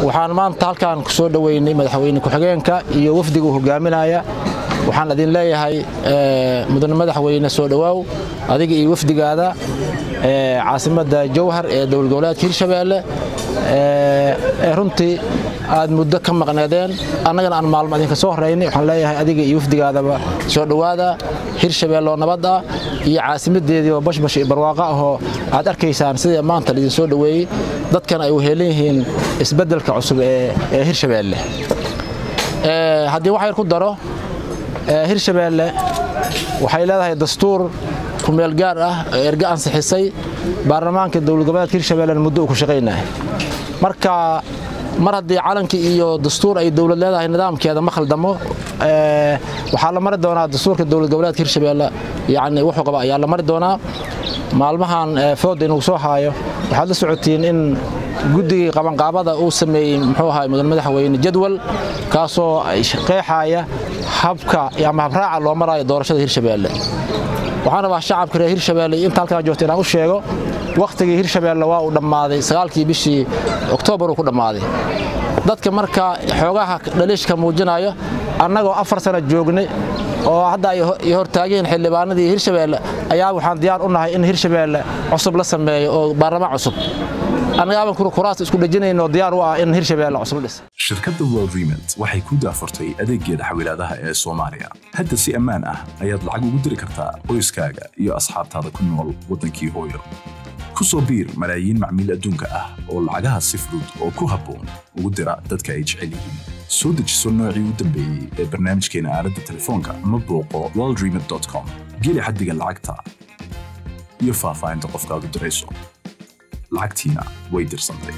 waxaan maanta halkaan ku soo dhoweynay madaxweyne ku-xigeenka iyo wafdiga uu hogaaminaya waxaan idin leeyahay mudane madaxweyne soo dhowaaw adiga iyo wafdigaada caasimadda jowhar ee dowlad goboleedka hirshabeelle ee runtii aad muddo ka maqneedeen annagana aan maalmo idinka soo horeynay waxaan leeyahay adiga iyo wafdigaadaba soo dhowaada hirshabeelle oo nabad ah iyo caasimadeedii oo bashbash iyo barwaaqo ahoo aad arkaysaan sidii maanta laidin soo dhoweeyey dadkan ay uheelan yihiin isbeddelka cusub ee hirshabeelle haddii wax yar ku daro hirshabeelle waxay leedahay dastuur kumeel gaar ah oo erga ansixisay baarlamaanka dowlad goboleedka hirshabeellena muddo uu ku shaqaynahay marka mar haddii calankii iyo dastuur ay dowlad leedahay nidaamkeeda ma khaldamo waxaa la mari doonaa dastuurka dowlad goboleedka hirshabeelle yani wuxuu qaba ayaa la mari doonaa maalmahan fooda inuu soo haayo waxaad la socotiin in guddigii qabanqaabada uu sameeyey muxuu ahaa mudan madaxweyne jadwal kaasoo qeexaya habka ama habraaca loo maraayo doorashada hirshabeelle waxaan rabaa shacabka reer hirshabeelle inta halkaan joogta inaan u sheego wakhtigii hirshabeelle waa uu dhammaaday sagaalkii bishii oktoobar uu ku dhammaaday dadka marka xoogaha dhaliishka muujinayo annagoo afar sano joognay oo hadda ay hortaageen xildhibaanadii hirshabeelle ayaa waxaan diyaar u nahay in hirshabeelle cusub la sameeyo oo baarlamaan cusub annagaaban kuraas isku dhejinayno diyaar u ah in hirshabeelle cusub dhis shirkadda world remit waxay ku daafurtay adeeggeeda xawilaadaha ee soomaaliya hadda si ammaan ah ayaad lacag ugu diri kartaa qoyskaaga iyo asxaabtaada ku nool waddankii hooyo ku soo biir malaayiin macmiil adduunka ah oo lacagaha si fudud oo ku habboon ugu dira dadka ay jecel yihiin soo dejiso noocii u dambeeyey ee barnaamijkeena aaladda telefoonka ama booqo worldremit com geli xaddiga lacagta iyo faahfaahinta qofkaad u dirayso lacagtiina way dirsantay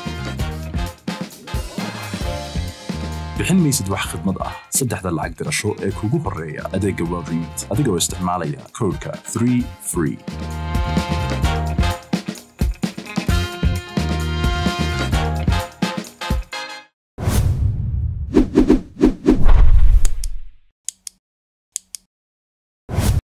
bixin maysid wax khidmad ah saddexda lacag dirasho ee kugu horreeya adeegga world remit adigoo isticmaalaya koodhka 3 free